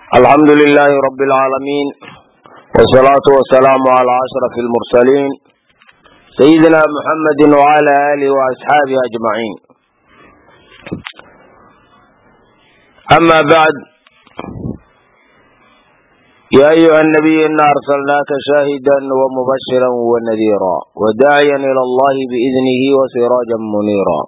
alxamdu lilaahi rabi alcaalamiin wsalaatu wasalaamu calaa ashraf almursaliin sayidina muxamedi wcala aalihi waasxaabihi ajmaciin ama bacd ya ayuha nabiy ina arsalnaaka shaahida wamubashira wanadiira wadaaciya ila allahi biidnihi wasiraaja muniira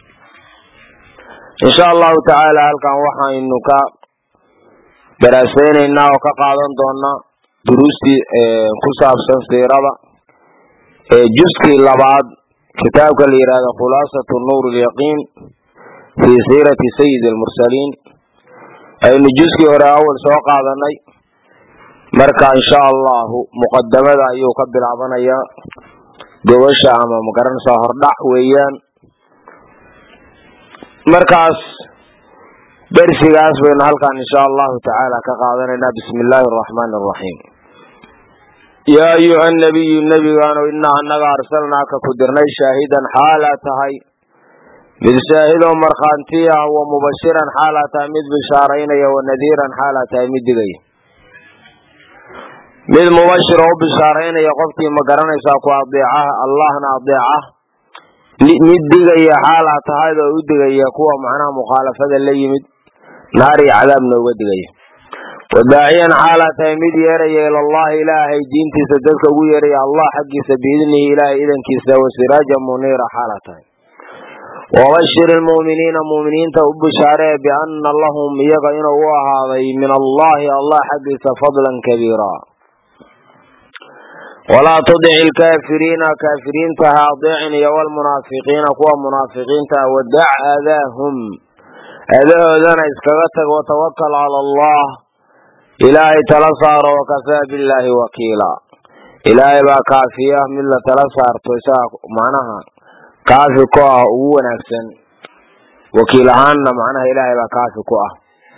insha allahu tacaala halkan waxaynu ka daraaseynayna oo ka qaadan doona duruustii ku saabsan siirada juskii labaad kitaabka la yihahdo khulaasatu nuur lyaqiin fii siirati sayidi almursaliin aynu juskii hore awal soo qaadanay marka insha allahu muqadamada ayuu ka bilaabanaya gobasha ama magaranaysaa hordhac weeyaan markaas dersigaas baynu halkan insha allahu tacaala ka qaadanaynaa bismi illaahi araxmaani araxiim yaa ayuha nabiyu nebigaano inaa annaga arsalnaaka ku dirnay shaahidan xaalaa tahay mid shaahidoo markhaanti ah wa mubashiran xaalaa tahay mid bishaaraynaya wa nadiiran xaalaa tahay mid digaya mid mubashiro u bishaaraynaya qofkii ma garanaysaa ku adeecaha allahna adeeca mid digaya xaalaa tahayd oo u digaya kuwa macnaha mukhaalafada la yimid naar iyo cadaabna uga digaya wadaaciyan xaalaa tahay mid yeeraya ilallahi ilaahay diintiisa dadka ugu yeeraya allah xaggiisa biidnihi ilaahay idankiisa wasiraaja muniira xaalaa tahay wabashir ilmu'miniina mu'miniinta u bishaaree biana lahum iyaga inuu u ahaaday min allahi allah xaggiisa fadlan kabiira walaa tudic ilkaafiriina kaafiriinta ha adeecin iyo walmunaafiqiina kuwa munaafiqiinta ah wadac aadaahum adahoodana iskaga tag watawakal cala allah ilaahay tala saaro wakafaa billaahi wakiila ilaahay baa kaafiya mid la tala saarto isaga macnaha kaafi ku ah ugu wanaagsan wakiil ahaanna macnaha ilaahay baa kaafi ku ah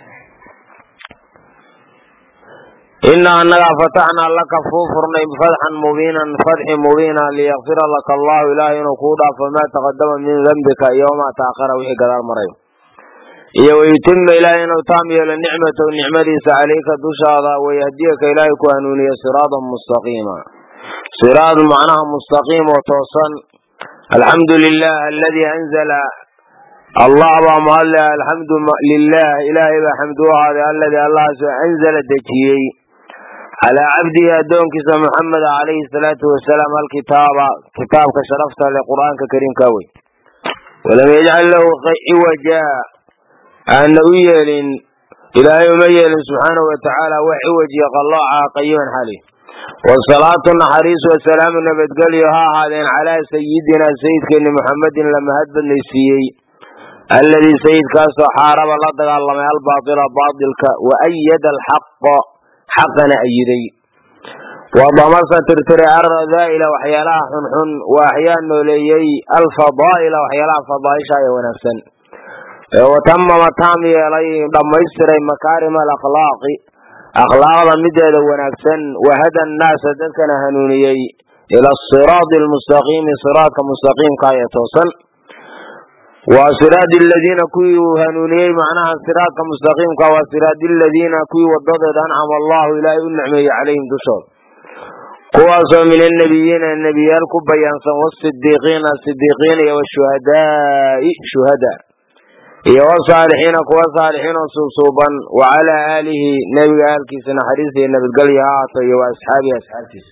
inaa annagaa fataxnaa laka kuu furnay fatxan mubiinan fatxi mubiina liyakfira laka allahu ilaahay inuu kuu dhaafo maa taqadama min dembika iyo wamaa taakara wixii gadaal marayo iyo wayutima ilaahay inuu taam yeelo nicmatahu nicmadiisa calayka dushaada wayahdiyaka ilaahay ku hanuuniya siraadan mustaqiima siraad macnaha mustaqiim oo toosan alxamdu lilah aladii anzala allah baa mahadle alxamdu lilah ilaahay baa xamdu u ahaaday aladii allahaasoo anzala dejiyey calaa cabdihi addoonkiisa muxameda calayhi salaatu wasalaam alkitaaba kitaabka sharafta leh qur'aanka kariimka wey walam yajcal lahu ciwaja aana u yeelin ilaahay uma yeelin subxaanahu watacaala wax ciwajiya qallooca qayiman xali wasalaatu naxariis wasalaamu nabadgelyo ha ahaadeen calaa sayidina sayidkeeni muxamedin la mahad badnaysiiyey alladii sayidkaasoo xaaraba la dagaalamay albaatila baatilka wa ayada alxaqa xaqana ayiday wadamasa tirtiray alradaa'ila waxyaalaha xunxun wa axyaa nooleeyey alfadaa'ila waxyaalaha fadaaisha ee wanaagsan watamama taam yeelay dhammaystiray makaarima alakhlaaqi akhlaaqda mideeda wanaagsan wahada annaasa dadkana hanuuniyey ila asiraadi almustaqiimi siraadka mustaqiimka ee toosan waa siraadi aladiina kuwii uu hanuuniyey macnaha siraadka mustaqiimka waa siraadi aladiina kuwii wadadooda ancama allahu ilaahay u nicmeeyey calayhim dushooda kuwaasoo min annabiyiina nebiyaal ku bayaansan wasidiiqiina sidiiqiin iyo washuhadaai shuhada iyo wasaalixiina kuwa saalixiin oo suubsuuban wa calaa aalihi nebiga aalkiisa naxariista iyo nabadgelya ha ahaato iyo wa asxaabihi asxaabtiisa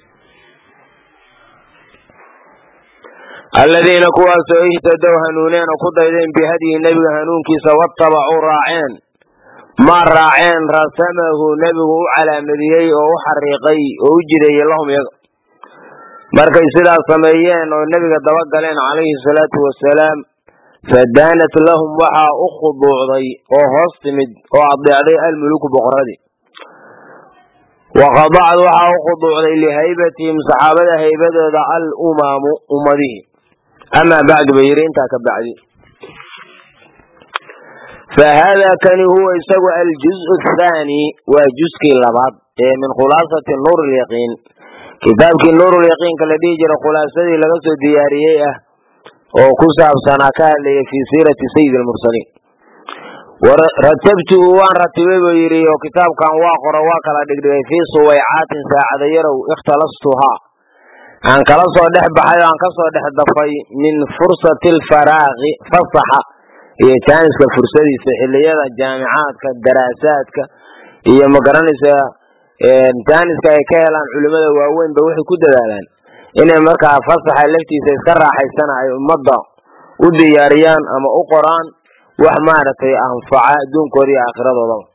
aladiina kuwaasoo ihtadow hanuuneen oo ku daydeen bihadyihi nebiga hanuunkiisa watabacuu raaceen maa raaceen rasamahu nebigu u calaamadiyey oo u xariiqay oo u jideeyey lahum iyaga markay sidaas sameeyeen oo nebiga dabagaleen calayhi salaatu wasalaam fadaanat lahum waxaa u khuduucday oo hoos timid oo adeecday almuluku boqoradii waqadacad waxaa u khuduucday lihaybatihim saxaabada haybadooda al umaamu ummadihii amaa bacdu bay yidhi intaa ka bacdi fa haadaa kani huwa isagu aljuzu athaani waa juskii labaad ee min khulaasati nuur lyaqiin kitaabkii nuurulyaqiinka la dhihi jira khulaasadii laga soo diyaariyey ah oo ku saabsanaa ka hadlaya fii siirati sayidi almursaliin ratabtuhu waan ratibay buu yidhi oo kitaabkan waa qoro waa kala dhigdhigay fii suwaycaatin saacada yarow ikhtalastuhaa aan kala soo dhex baxay oo aan ka soo dhex dafay min fursati alfaraaqi fasaxa iyo jaaniska fursadiisa xilliyada jaamicaadka daraasaadka iyo magaranaysa jaaniska ay ka helaan culimmada waaweynba waxay ku dadaalaan inay markaa fasaxa laftiisa iska raaxaysana ay ummadda u diyaariyaan ama u qoraan wax maaragtay anfaca adduunkooda iyo aakhiradoodaa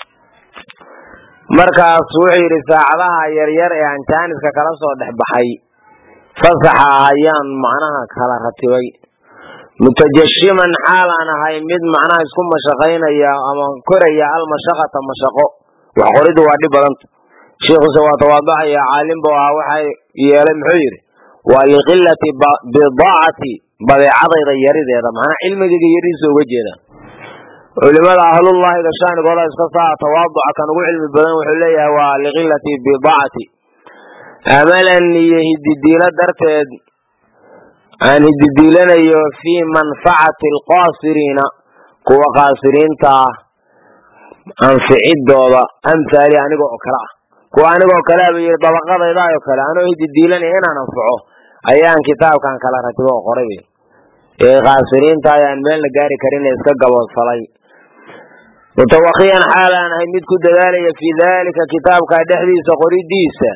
markaas wuxuu yidhi saacadaha yaryar ee aan jaaniska kala soo dhex baxay fasaxa ayaan macnaha kala ratibay mutajashiman xaal aan ahay mid macnaha isku mashaqaynaya ama koraya almashaqata mashaqo wax qoriddu waa dhib badanta sheikhuuse waa tawaadacaya caalim buu ahaa waxa yeelay muxuu yidhi waa liqilati bidaacati badeecadayda yarideeda macnaa cilmigayga yaridiisa uga jeeda culimada ahlullahiga shaanigooda iska saa tawaaduca kan ugu cilmi badan wuxuu leeyahay waa liqilati bidaacati amalan iyo hididiilo darteed aan hididiilanayo fii manfacati alqaasiriina kuwa qaasiriinta ah anficidooda amhaali aniga oo kale ah kuwa aniga oo kale aba yidhi dabaqadayda oo kale anoo hididiilanaya inaan anfaco ayaan kitaabkan kala ratibo oo qoray ee qaasiriinta ayaan meelna gaari karin iska gaboodfalay mutawakiyan xaal aan ahay mid ku dadaalaya fii dalika kitaabka dhexdiisa qoridiisa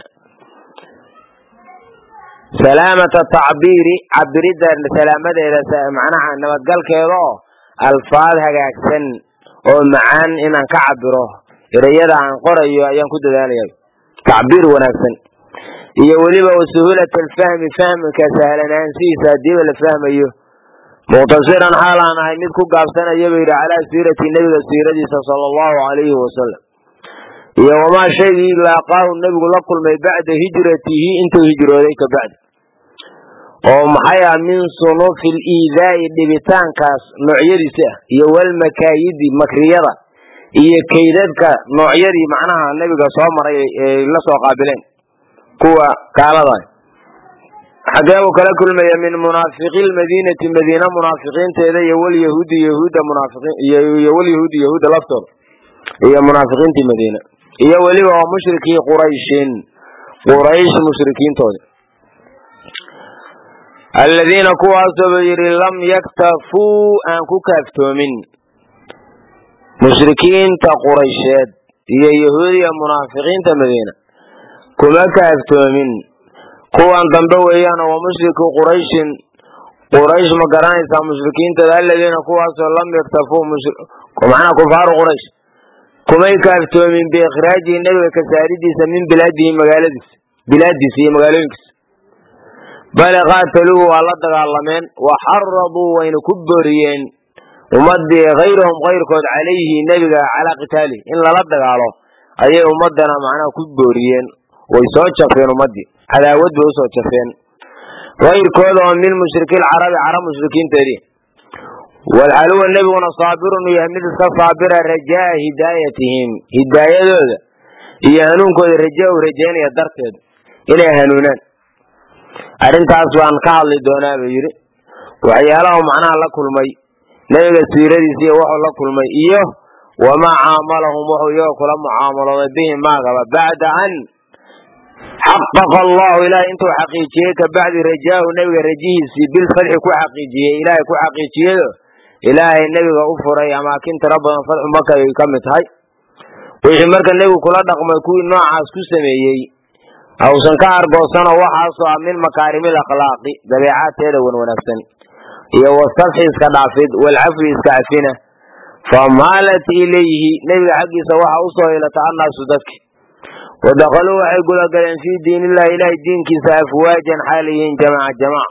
salaamata tacbiiri cabiridda salaamadeeda macnaha nabadgalkeeda oo alfaad hagaagsan oo macaan inaan ka cabiro ereyada aan qorayo ayaan ku dadaalaya tacbiir wanaagsan iyo weliba wasuhulat alfahmi fahmka sahlanaanshihiisa hadiiba la fahmayo muqtasiran xaal aan ahay mid ku gaabsanaya ba yidhi calaa siirati nebiga siiradiisa sala allahu alayhi wasalam iyo wamaa shaygii laaqaahu nebigu la kulmay bacda hijratihi intuu hijrooday ka bacdi oo maxay ah min sunufi liidaa'i dhibitaankaas noocyadiisa ah iyo walmakaayidi makriyada iyo kaydadka noocyadii macnaha nebiga soo maray ay la soo qaabileen kuwa gaalada xagee buu kala kulmaya min munaafiqi lmadiinati madiina munaafiqiinteeda iyo walyahuudi yahuudda munaafiqiiniyo walyahuudi yahuudda laftooda iyo munaafiqiintii madiina iyo weliba waa mushrikii qurayshin quraysh mushrikiintoodi aladiina kuwaasoo ba yidhi lam yaktafuu aan ku kaaftoomin mushrikiinta quraysheed iyo yahuudiya munaafiqiinta madiina kuma kaaftoomin kuwan dambe weeyaan waa mushriku qurayshin quraysh ma garanaysaa mushrikiinteeda aladiina kuwaasoo lam yaktafuu macnaha kufaaru quraysh kumay kaaftoomin biikhraajihi nebiga kasaaridiisa min bilaadihi magaaladiisa bilaadiisa iyo magaalooyinkiisa bale qaataluuhu waa la dagaalameen wa xaraduu wayna ku booriyeen ummadii kayrahum kayrkood calayhi nebiga calaa qitaalihi in lala dagaalo ayay ummadana macnaha ku booriyeen way soo jafeen ummadii cadaawad bay usoo jafeen kayrkooda oo min mushrikilcarabi carab mushrikiinteedii walxaluwa nebiguna saabirun u yahay mid iska saabira rajaa hidaayatihim hidaayadooda iyo hanuunkooda raja u rajaynaya darteed inay hanuunaan arrintaas baan ka hadli doonaa buu yidhi waxyaalaha macnaha la kulmay nebiga siiradiisa iyo wuxuu la kulmay iyo wamaa caamalahum wuxuu iyaga kula mucaamalooday bihi maagaba bacda an xaqaqa allahu ilaahay intuu xaqiijiyey ka bacdi rajaahu nebiga rajihiisii bilfadxi ku xaqiijiyey ilaahay ku xaqiijiyado ilaahay nebiga u furay amaakin tiro badan fadxu maka ay ka mid tahay wixii marka nebigu kula dhaqmay kuwii noocaas ku sameeyey hawsan ka argoosano waxaasoo ah min makaarimil akhlaaqi dabeecaadteeda wan wanaagsan iyo wasafxi iska dhaafid walcafwi iska cafina famaalat ilayhi nebiga xaggiisa waxa usoo hilata annaasu dadki wadakhaluu waxay gudagaleen fii diin illahi ilahay diinkiisa afwaajan xaaliyiin jamaca jamac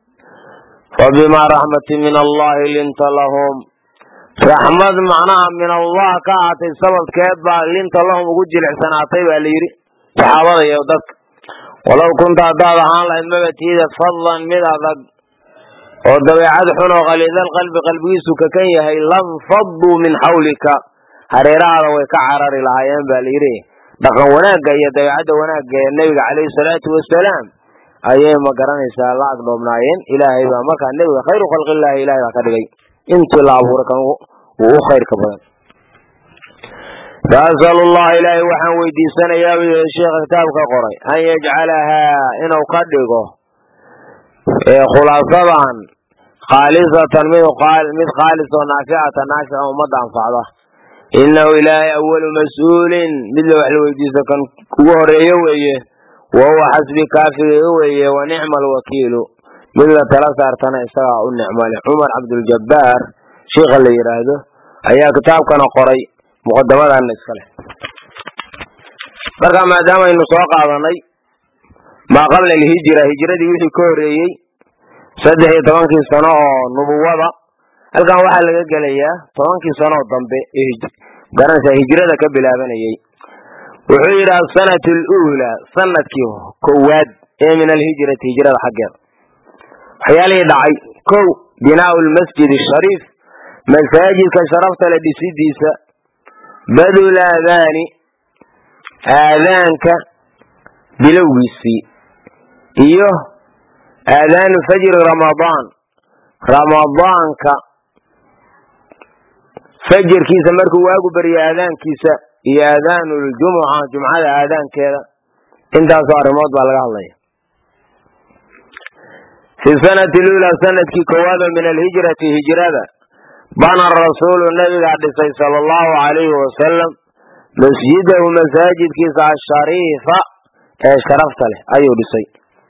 fabimaa raxmatin min allahi linta lahum raxmad macnaha min allah ka ahaatay sababkeed baa linta lahum ugu jilicsanaatay baa layidhi saxaabada iyo dadka walow kunta haddaad ahaan lahayd mabatiida fadlan mid adag oo dabeecad xun oo khaliidal qalbi qalbigiisu kakan yahay lam fadduu min xawlika hareerahaada way ka carari lahaayeen baa layidhi dhaqan wanaagga iyo dabeecadda wanaagga ee nebiga caleyhi salaatu wasalaam ayay ma garanaysaa la agdhoobnaayeen ilaahay baa markaa nebiga khayru khalqillahi ilahay baa ka dhigay intii la abuuray kan uu u khayrka badan faasalu llaha ilaahay waxaan weydiisanayaa buu yihi sheekha kitaabka qoray an yajcalahaa inuu ka dhigo khulaasadan khaalisatan mid mid khaalis oo naaficata naafica ummadda anfacda inahu ilaahay awalu mas-uulin mid la wax la weydiisto kan ugu horeeyo weeye wa huwa xasbi kaafiga weeye wa nicma alwakiilu mid la tala saartana isagaa u nicmale cumar cabduljabaar sheikha la yidhaahdo ayaa kitaabkana qoray muqadamadanna iska leh marka maadaama aynu soo qaadanay maa qabla alhijra hijradii wixii ka horeeyey saddex iyo tobankii sano oo nubuwada halkan waxaa laga gelayaa tobankii sano oo dambe garanaysaa hijrada ka bilaabanayay wuxuu yidhi asanat aluulaa sanadkii kowaad ee min alhijrati hijrada xaggeeda waxyaalihii dhacay kow binaau lmasjid ashariif masaajidka sharafta le dhisidiisa badul aadaani aadaanka bilowgiisii iyo aadaanu fajri ramadaan ramadaanka fajarkiisa markuu waagu baryo aadaankiisa iyo aadaanu ljumuca jumcada aadaankeeda intaasoo arrimood baa laga hadlaya fi sanati lula sanadkii koowaad oo min alhijrati hijrada bana rasuulu nabigaa dhisay sala allahu alayhi wasalam masjidahu masaajidkiisa ashariifa ee sharafta leh ayuu dhisay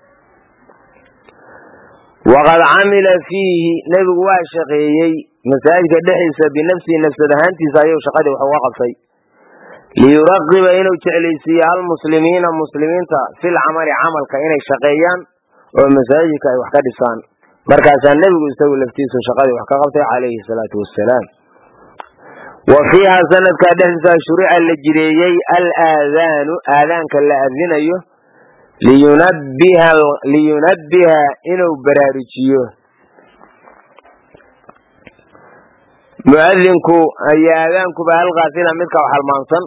waqad camila fiihi nebigu waa shaqeeyey masaajidka dhexdiisa binafsihi nafsad ahaantiisa ayuu shaqadii wax uga qabtay liyuraqiba inuu jeclaysiiyo almuslimiina muslimiinta fil camali camalka inay shaqeeyaan oo masaajidka ay wax ka dhisaan markaasaa nebigu isagu laftiisu shaqadii wax ka qabtay calayhi salaatu wassalaam wa fiiha sanadkaa dhexdiisa shurica la jireeyey alaadaanu aadaanka la adinayo liyunabbiha inuu baraarujiyo muadinku iyo aadaankuba halkaasina midka wax halmaansan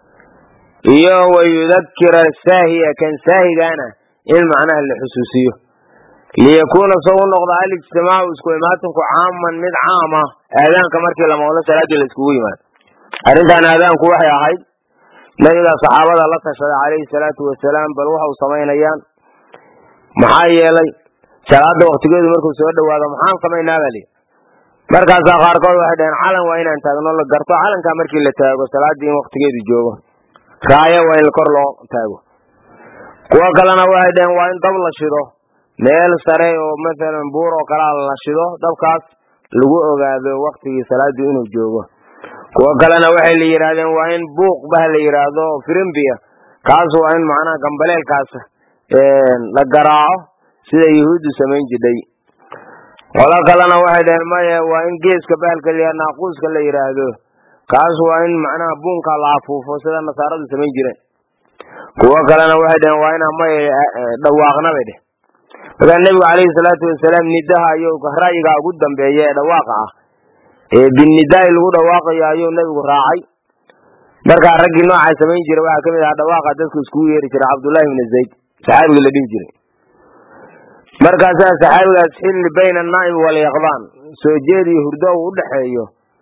iyo wayudakira saahiya kan saahigana in macnaha la xusuusiyo liyakuuna soo u noqda alijtimaacu isku imaatinku caaman mid caam ah aadaanka markii la maqlo salaadii la iskugu yimaado arrintan aadaanku waxay ahayd nabiga saxaabada la tashaday calayhi salaatu wasalaam bal waxau samaynayaan maxaa yeelay salaada waktigeedu markuu soo dhawaado maxaan samaynaa baa lihi markaasaa qaarkood waxay dhaheen calan waa inaan taagno la garto calankaa markii la taago salaaddii in waktigeedu joogo raayo waa in kor loo taago kuwo kalena waxay dhaheen waa in dab la shido meel sare oo mathalan buur oo kalea la shido dabkaas lagu ogaado waktigii salaadu inuu joogo kuwo kalena waxay la yidhaahdeen waa in buuq bah la yidhaahdo firimbiya kaas waa in macnaha gambaleelkaas la garaaco sida yuhuuddu samayn jidhay qolo kalena waxay dhaheen maya waa in geeska bahalka la yidhahdo naaquuska la yidhaahdo kaas waa in macnaha buunka la afuufo sida nasaaradu samayn jireen kuwo kalena waxay dhaheen waa inaan maya dhawaaqna bay dheh markaa nebigu calayhi salaatu wasalaam nidaha ayuu ra'yiga ugu dambeeya ee dhawaaqa ah ee binnidaai lagu dhawaaqayo ayuu nebigu raacay markaa raggii noocaa samayn jiray waxaa kamid ahaa dhawaaqa dadku iskugu yeeri jiray cabdullahi ibni zayd saxaabigii la dhihi jiray markaasaa saxaabigaas xilli bayna annaa'im walyaqdaan soo jeed iyo hurdo uu udhexeeyo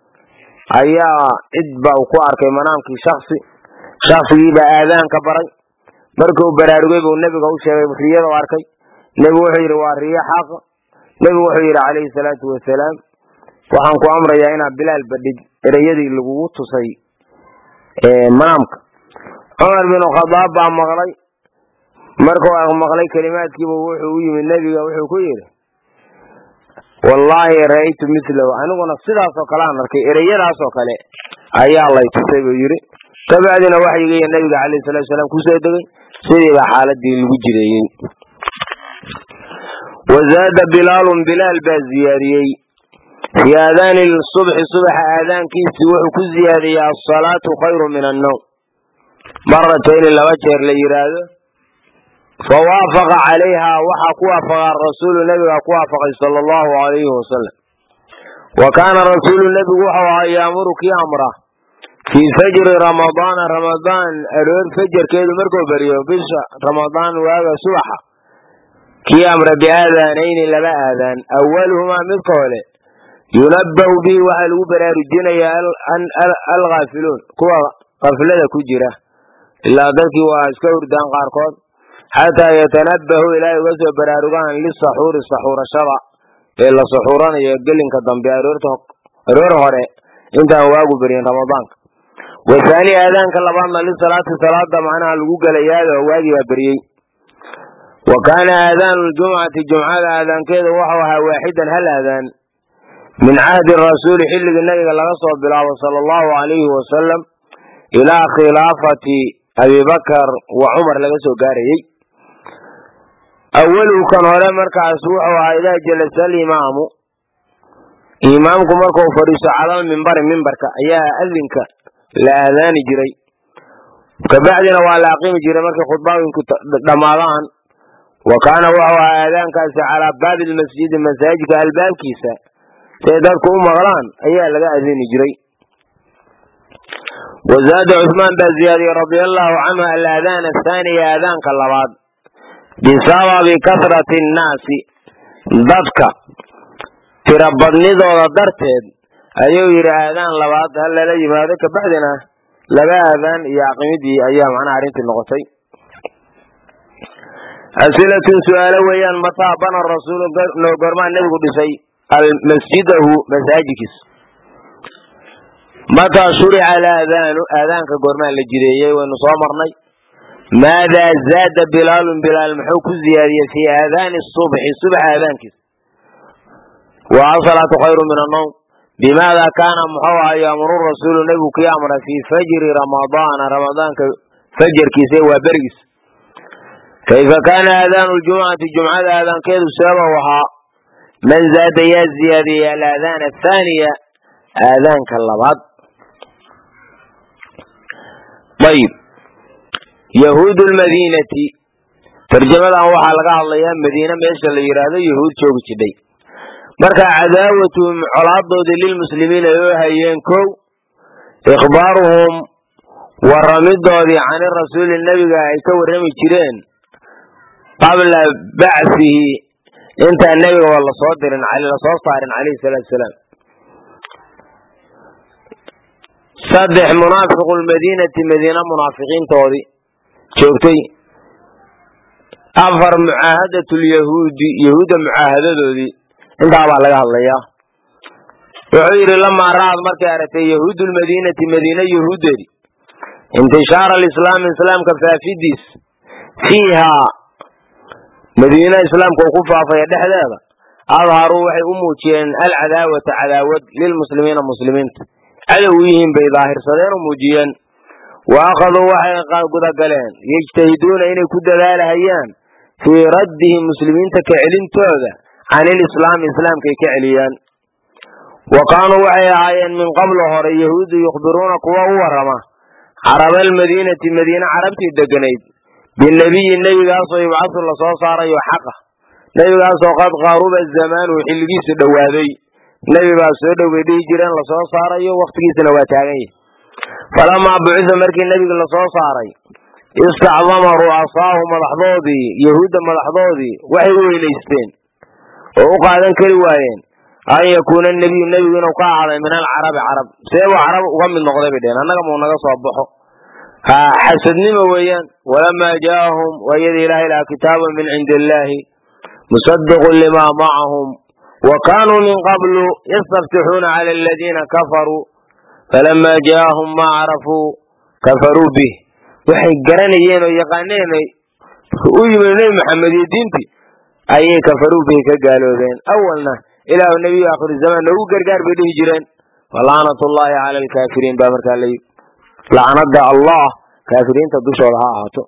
ayaa cid ba uu ku arkay manaamkii shaksi shaksigiibaa aadaanka baray markuu baraarugay buu nebiga u sheegay riyada u arkay nebigu wuxuu yidhi waa riyo xaqa nebigu wuxuu yidhi calayhi salaatu wasalaam waxaan ku amrayaa inaad bilaal badhig ereyadii lagugu tusay manaamka cumar binu khadaab baa maqlay markuu maqlay kelimaadkiiba wuxuu u yimid nebiga wuxuu ku yidhi wallaahi ra'aytu milahu aniguna sidaasoo kale aan arkay ereyadaasoo kale ayaa lay tusay buu yidhi kabacdina waxyigiiyo nebiga calayhi salatu wasalaam kusoo degay sidiiba xaaladii lagu jireeyey wazaada bilaalun bilaal baa ziyaadiyey fii aadaani subxi subaxa aadaankiisii wuxuu ku ziyaadiyey asalaatu khayru min annowm maratayni laba jeer la yidhaahdo fawaafaqa calayha waxaa ku waafaqa rasuulu nebiga ku waafaqay sala allahu alayhi wasalam wa kaana rasuulu nebigu wuxuu ahaa yaamuru kii amra fii fajri ramadaana ramadaan aroor fajarkeedu markuu beriyo bisha ramadaan waaga subaxa kii amra biaadaanayni laba aadaan awaluhumaa midka hole yunabbahu bihi waxaa lagu baraarujinayaa alghaafiluun kuwa qaflada ku jira ilaa dadkii waa iska hurdaan qaarkood xataa yatanabbahu ilaahay uga soo baraarugaan lisaxuuri saxuurashada ee la saxuuranayo gelinka dambe aroor hore intaan waagu beryin ramadaanka wathaani aadaanka labaadna lisalaati salaada macnaha lagu gelayaado waagii baa beriyey wa kaana aadaanu ljumcati jumcada aadaankeeda wuxuu ahaa waaxidan hal aadaan min cahdi rasuuli xilligii nabiga laga soo bilaabo sala allahu alayhi wasalam ilaa khilaafati abibakar wa cumar laga soo gaarayey awaluhu kan hore markaas wuxuu ahaa idaa jalasa alimaamu imaamku markuu fadhiiso calal mimbari mimbarka ayaa adinka la aadaani jiray kabacdina waa la aqimi jiray markay khudbaawinku dhammaadaan wa kaana wuxuu ahaa aadaankaasi calaa baabi lmasjidi masaajidka albaabkiisa siay dadku u maqlaan ayaa laga adini jiray wazaada cuثmaan baa ziyaadiyey radia allahu canhu alaadaan athaaniya aadaanka labaad bisababi kasrati annaasi dadka tirabadnidooda darteed ayuu yidhi aadaan labaad hal lala yimaado kabacdina laba aadaan iyo aqimidii ayaa macnaha arrintii noqotay asilatun su-aalo weeyaan mataa bana rasuulu noo gormaa nebigu dhisay masjidahu masaajidkiisa mataa shurica alaadaanu aadaanka goormaa la jireeyey waynu soo marnay maadaa zaada bilaalun bilaal muxuu ku ziyaadiyey fii aadaani subxi subax aadaankiisa wa asalaatu khayru min annowm bimaada kaana muxuu ahaa yaamuru rasuulu nebigu kii amray fii fajri ramadaana ramadaanka fajarkiisa waa berigiisa kayfa kaana aadaanu ljumcati jumcada aadaankeedu seebau ahaa man zaada yaa ziyaadiyey alaadaan athaaniya aadaanka labaad ayib yahuud lmadiinati tarjamadan waxaa laga hadlayaa madiine meesha la yidhaahdo yahuud joogi jidhay marka cadaawatuhum colaadoodii lilmuslimiina ay oo hayeen kow ikhbaaruhum waramidoodii cani rasuuli nebiga ay ka warrami jireen qabla bacfihi intaan nebiga waa lasoo dirin lasoo saarin calayhi salaatu salaam saddex munaafiqu lmadiinati madiina munaafiqiintoodii joogtay afar mucaahadatu lyahuudi yahuudda mucaahadadoodii intaabaa laga hadlayaa wuxuu yidhi lamaa ra'ad markay aragtay yahuudu lmadiinati madiina yahuuddeedii intishaara alislaami islaamka faafidiis fiihaa madiina islaamka uu ku faafaya dhexdeeda adharuu waxay u muujiyeen alcadaawata cadaawad lilmuslimiina muslimiinta cadow u yihiin bay daahirsadeen oo muujiyeen wa akhaduu waxay gudagaleen yejtahiduuna inay ku dadaalahayaan fii raddihi muslimiinta ka celintooda can ilislaami islaamkay ka celiyaan wa kaanuu waxay ahaayeen min qablo hore yahuudu yukhbiruuna kuwa u warrama caraba almadiinati madiine carabtii deganayd binebiyi nebigaasoo yubcasu lasoo saarayo xaqa nebigaasoo qad qaruba zamaanuhu xilligiisu dhowaaday nebi baa soo dhowbay dhihi jireen lasoo saarayo wakhtigiisana waa taagan yahay falamaa bucisa markii nebiga lasoo saaray istacdama ru'asaahu madaxdoodii yahuudda madaxdoodii waxay u weynaysteen oo u qaadan kari waayeen an yakuuna nebiyu nebigu inuu ka ahaaday min alcarabi carab seebuu carab uga mid noqday bay dheheen annaga muu naga soo baxo ha xasadnimo weeyaan walamaa jaa'ahum waayada ilaahay lahaa kitaabun min cindi illaahi musaddiqun limaa macahum wa kaanuu min qablu yastaftixuuna cala aladiina kafaruu falamaa jaa'ahum maa carafuu kafaruu bih waxay garanayeen oo yaqaaneen u yimid nebi maxamed iyo diintii ayay kafaruu bihi ka gaaloobeen awalna ilaahu nebiyu aakhiru zamaan noogu gargaar bay dhihi jireen walaanatullaahi cala alkaafiriin baa markaa la lacnada allah kaafiriinta dushooda ha ahaato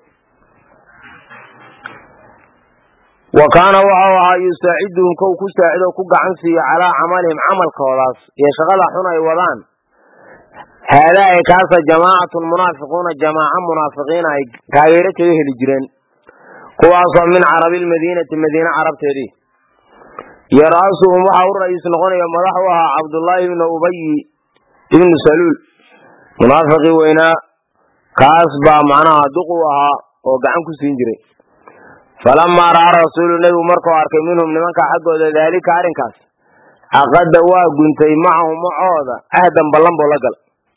wa kaana waxau ahaa yusaaciduhum kow ku saacido ku gacan siiyo calaa camalihim camalkoodaas iyo shaqada xun ay wadaan haadaa ay kaasa jamaacatun munaafiquuna jamaaca munaafiqiina ay taageero kaga heli jireen kuwaasoo min carabi lmadiinati madiine carabteedii iyo ra'asuhum waxa u ra'iis noqonaya madax u ahaa cabdullaahi ibnu ubayi ibnu saluul munaafiqii weynaa kaas baa macnaha duq u ahaa oo gacan ku siin jiray falamaa ra'aa rasuulu nebigu markuu arkay minhum nimanka xaggooda daalika arrinkaas caqada waa guntay macahum macooda ahdan ballan buu la galay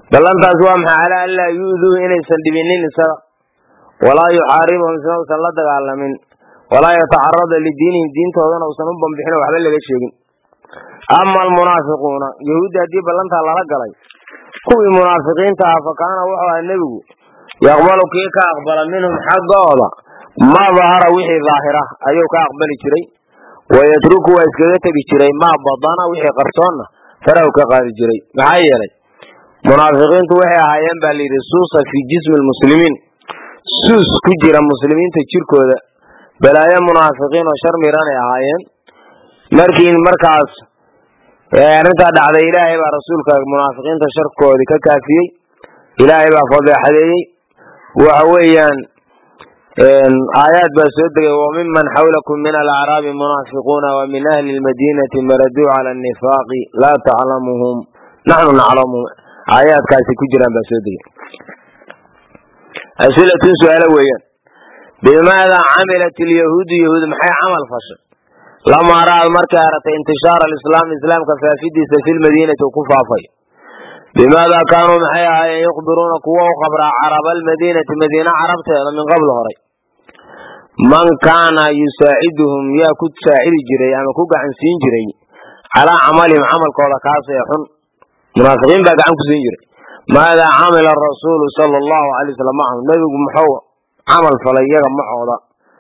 ballantaas waa maxay calaa an laa yu'duuhu inaysan dhibinin isaga walaa yuxaaribhum isna usan la dagaalamin walaa yatacarada lidiinihim diintoodana usan u bambixin oo waxba laga sheegin ama almunaafiquuna yahuuddi haddii ballantaa lala galay kuwii munaafiqiinta ah fa kaana wuxuu aha nebigu yaqbalu kii ka aqbala minhum xaggooda maa dahara wixii daahira ayuu ka aqbali jiray wayatruku waa iskaga tegi jiray maa badana wixii qarsoonna farahu ka qaadi jiray maxaa yeelay munaafiqiintu waxay ahaayeen baa layidhi suusa fii jismi lmuslimiin suus ku jira muslimiinta jirkooda balaayo munaafiqiin oo shar miranay ahaayeen markii markaas arrintaa dhacday ilaahay baa rasuulka munaafiqiinta sharkoodii ka kaafiyey ilaahay baa fadeexadeeyey waxa weeyaan aayaad baa soo degay wamiman xawlakum min alacraabi munaafiquuna wa min ahli lmadiinati maraduu cala nifaaqi laa taclamuhum naxnu naclamuhum aayaadkaasi ku jiraan baa soo degay asilatun su-aalo weeyaan bimaada camilat ilyahuudu yahuud maxay camal fashay lamaa ra'ad markay aratay intishaara alislaam islaamka faafidiisa fi lmadiinati u ku faafay bimaada kaanuu maxay ahaayeen yukhbiruuna kuwa u qabraa caraba almadiinati madiina carabteeda min qabl horay man kaana yusaaciduhum yaa ku saacidi jiray ama ku gacan siin jiray calaa camalihim camalkooda kaasee xun munaafiqiin baa gacan ku siin jiray maadaa camila rasuulu sala allahu alay wasalam macahum nebigu muxuu camal falay iyaga macooda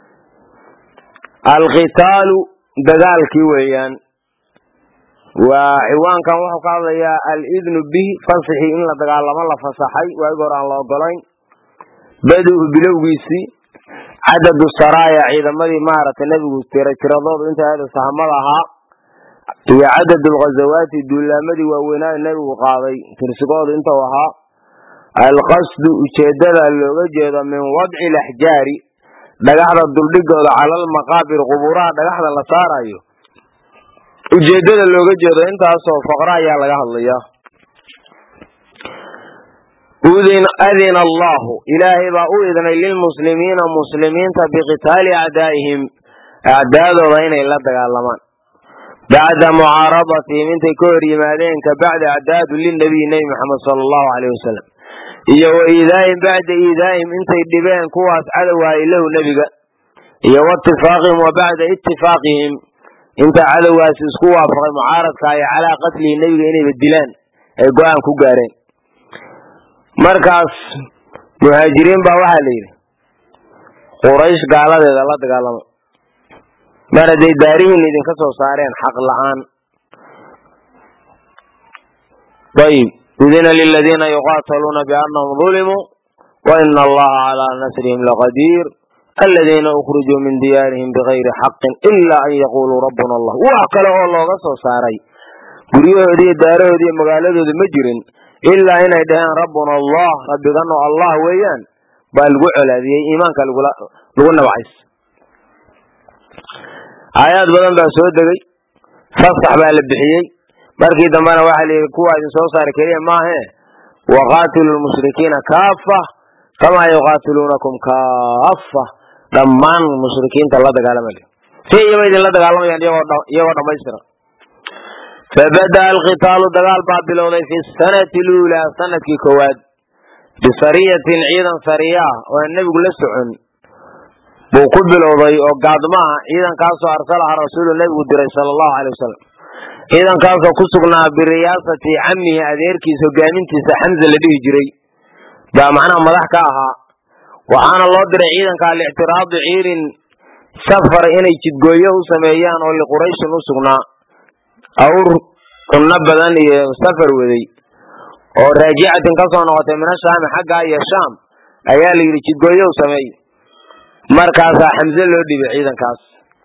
alqitaalu dagaalkii weeyaan waa ciwaankan wuxuu ka hadlayaa alidnu bihi fansixii in la dagaalamo la fasaxay waagi hore aan la ogolayn badu-u bilowgiisii cadadu saraaya ciidamadii maaragtay nebigu tira tiradoodu inta aada sahamada ahaa iyo cadad lghazawaati duulaamadii waaweynaa nebigu qaaday tirsigoodu inta u ahaa alqasdu ujeedada looga jeedo min wadci laxjaari dhagaxda duldhigooda cala almaqaabir qubuuraha dhagaxda la saarayo ujeedada looga jeedo intaasoo faqra ayaa laga hadlayaa adina allahu ilaahay baa u idnay lilmuslimiina muslimiinta biqitaali acdaa'ihim acdaadooda inay la dagaalamaan bacda mucaaradatihim intay ka hor yimaadeen ka bacda acdaadu linabiy nebi maxamed sala allahu aleyh wasalam iyo wa iidaa'ihim bacda iidaa'ihim intay dhibeen kuwaas cadowaaye lahu nebiga iyo waitifaaqihim wa bacda itifaaqihim inta cadowgaasi isku waafaqay mucaaradkaayo calaa qatlihi nebiga inayba dilaan ay go-aan ku gaareen markaas muhaajiriin baa waxaa la yidhi quraysh gaaladeeda la dagaalamo mar hadday daarihiin idinka soo saareen xaq la'aan ayib udina liladiina yuqaataluuna biannahum dulimuu wa ina allaha calaa nasrihim laqadiir aladiina ukrijuu min diyaarihim bigayri xaqin ila an yaquluu rabbuna allah wax kale oo looga soo saaray guryahoodi iyo daarahoodi iyo magaaladooda ma jirin ilaa inay dhaheen rabbuna allah rabbigano allah weeyaan baa lagu colaadiyey iimaanka lagu nabcays aayaad badan baa soo degay fasax baa la bixiyey markii dambena waxaa la yidhi kuwa idin soo saari keliya maahee waqaatilu lmushrikiina kaafa kamaa yuqaatiluunakum kaafa dhammaan mushrikiinta la dagaalama si iyaba idinla dagaalamayaan iyagoo dhammaystiran fabada alqitaalu dagaal baa bilowday fi sanati luulaa sanadkii koowaad bisariyatin ciidan sariya ah oo aan nebigu la socon buu ku bilowday oo gaadmaha ciidankaasoo arsalaha rasuulu nebigu diray sala allahu aley wasalam ciidankaasoo ku sugnaa biriyaasati camihi adeerkiisa hogaamintiisa xamza la dhihi jiray baa macnaha madax ka ahaa waxaana loo diray ciidanka alictiraadu ciirin safar inay jidgooyo u sameeyaan oo liqurayshin u sugnaa awr cunno badan iyo safar waday oo raajicatin ka soo noqotay mina shaami xaggaa iyo shaam ayaa la yidhi jidgooyo u sameey markaasaa xamse loo dhibay ciidankaas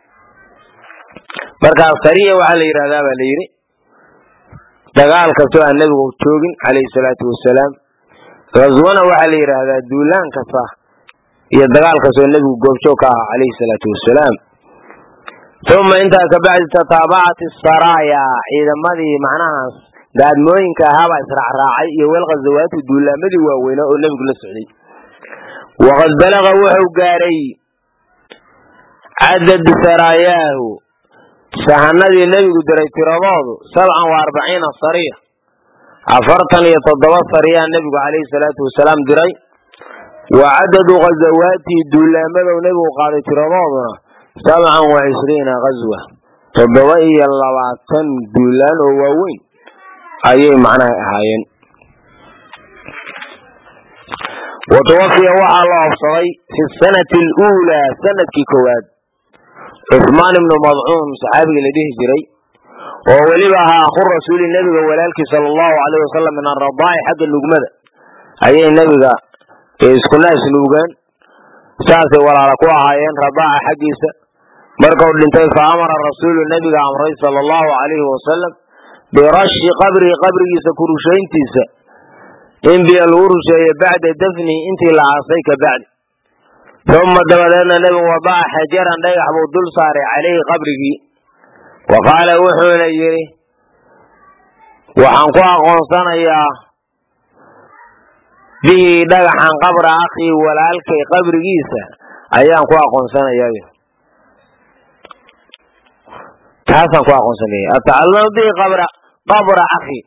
markaas sariya waxaa la yidhahdaa baa la yidhi dagaal kastoo aan nebigu joogin calayhi salaatu wasalaam ghaswana waxaa la yidhaahdaa duulaan kasta iyo dagaal kastoo nebigu goobjoog ka ahaa calayhi salaatu wasalaam uma intaa kabacdi tataabacat isaraaya ciidamadii macnahaas gaadmooyinka ahaabaa israacraacay iyo walghazawaatu duulaamadii waaweynaa oo nebigu la socday waqad balaga wuxuu gaaray cadadu saraayaahu sahanadii nebigu diray tiradoodu sabcan wa arbaciina sariya afartan iyo toddoba sariyaa nebigu calayhi salaatu wasalaam diray wa cadadu ghazawaatihi duulaamadow nebigu qaaday tiradooduna sabcan wa cishriina ghazwa toddoba iyo labaatan duulaan oo waaweyn ayay macnaha ahaayeen wa tuwafiya waxaa la oofsaday fi sanati aluulaa sanadkii koowaad cuhmaan ibnu madcuun saxaabigii la dhihi jiray oo weliba ahaa akhu rasuuli nebiga walaalkii sala allahu alayh wasalam min aradaa'i xagga nugmada ayay nebiga isku naas nuugeen saasay walaala ku ahaayeen radaaca xaggiisa markau dhintay fa amara rasuulu nebiga amray sala allahu alayhi wasalam birashi qabrihi qabrigiisa ku rushayntiisa in biyo lagu rusheeyo bacda dafnihi intii la aasay ka bacdi uma dabadeedna nebigu wadaca xajaran dhagax buu dul saaray calayhi qabrigii wa qaala wuxuuna yidhi waxaan ku aqoonsanayaa bihi dhagaxan qabra akhii walaalkay qabrigiisa ayaan ku aqoonsanayaa taasaan ku aqoonsanaya atacalamu bihi qabra qabra akhi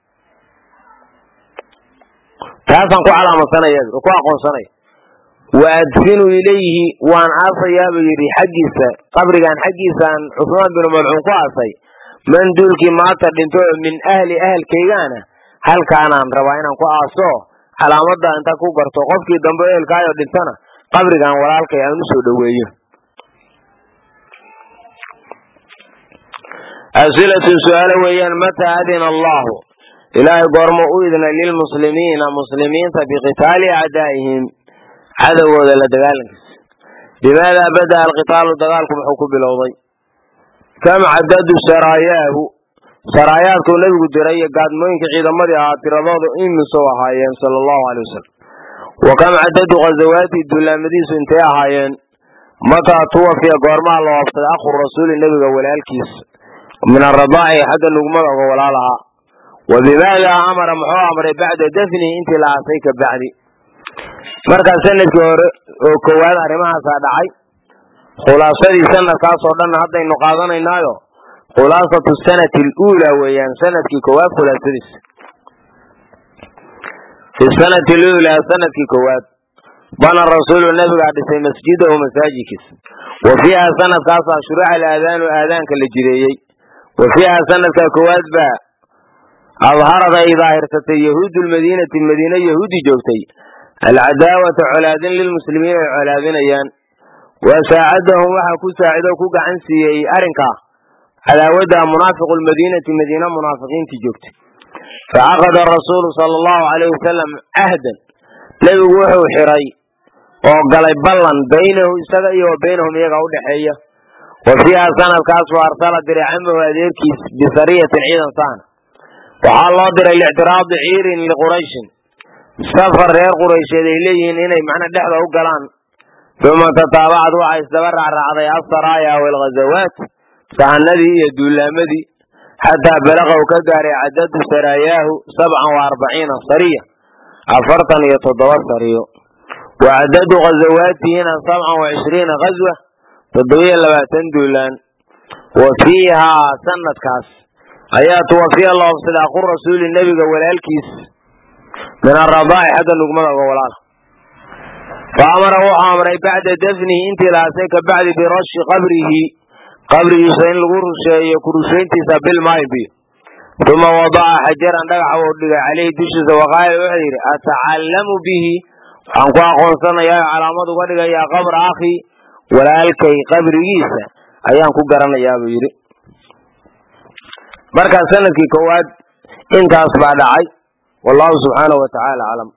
taasaan ku calaamadsanaya ku aqoonsanaya wa adfinu ilayhi waan aasayaa buu yidhi xaggiisa qabrigan xaggiisaan cusmaan binu madcuun ku aasay man duulkii maanta dhinto min ahli ahalkaygaana halkaanaan rabaa inaan ku aaso calaamadda inta ku garto qofkii dambe ehelkaayo dhintana qabrigan walaalkay aan u soo dhoweeyo asilatun su-aalo weeyaan mataa adina allahu ilaahay goormo u idna lilmuslimiina muslimiinta biqitaali acdaa'ihim cadowgooda la dagaalankiisa bimaadaa bada'a alqitaalu dagaalku muxuu ku bilowday kam cadadu saraayaahu saraayaadkuu nebigu diray iyo gaadmooyinka ciidamadii ahaa tiradooda imisou ahaayeen sala allahu alay wasalam wa kam cadadu ghazawaati duulaamadiisu intay ahaayeen mataa tuwafiya goormaha la oobsaday akhu rasuuli nebiga walaalkiisa min aradaaci xagga nugmada uga walaal ahaa wa bimaadaa amara muxuu amray bacda dafnihi intii la aasay ka bacdi markaa sanadkii hore oo koowaad arrimahaasaa dhacay khulaasadii sanadkaasoo dhanna haddaynu qaadanaynaayo khulaasatu sanati aluulaa weeyaan sanadkii koowaad khulaasadiisa fi sanati aluulaa sanadkii koowaad bana rasuulu nabigaa dhisay masjidahu masaajidkiisa wa fiiha sanadkaasaa shuruuca alaadaanu aadaanka la jireeyey wa fiiha sanadka koowaad baa adharad ay daahirsatay yahuudu lmadiinati madiine yahuudi joogtay alcadaawata colaadin lilmuslimiin ay colaadinayaan wa saacadahum waxaa ku saacido ku gacan siiyey arrinkaa cadaawadda munaafiqu lmadiinati madiina munaafiqiintii joogtay facaqada rasuulu sala allahu alayh wasalam cahdan nebigu wuxuu xiray oo galay ballan baynahu isaga iyo wa baynahum iyaga udhexeeya wa fiiha sanadkaas wa arsala diray camahu adeerkiis bisariyatin ciidan saana waxaa loo diray lictiraadi ciirin liqurayshin safar reer quraysheed ay leeyihiin inay macna dhexda u galaan uma tataabacad waxaa isdaba raacraacday asaraaya walghazawaat sahanadii iyo duulaamadii xataa balaqa uu ka gaaray cadadu saraayaahu sabcan wa arbaciina sariya afartan iyo toddoba sariyo wa cadadu ghazawaatihina sabcan wa cishriina ghazwa toddobiyo labaatan duulaan wa fiihaa sanadkaas ayaa tuwafiya la oobsaday aqu rasuuli nebiga walaalkiis min aradaa'i xagga nugmada uga walaala fa amara wuxuu amray bacda dafnihi intii laasay ka bacdi birashi qabrihi qabrigiisa in lagu rusheeyo ku rushayntiisa bilmaayin biyo uma wadaca xajaran dhagaxa uu dhigay caleyhi dushiisa waqaala wuxuu yidhi atacallamu bihi waxaan ku aqoonsanayaa calaamad uga dhigayaa qabra akhi walaalkay qabrigiisa ayaan ku garanayaa buu yidhi markaa sanadkii koowaad intaas baa dhacay wallahu subxaanahu wa tacaala aclam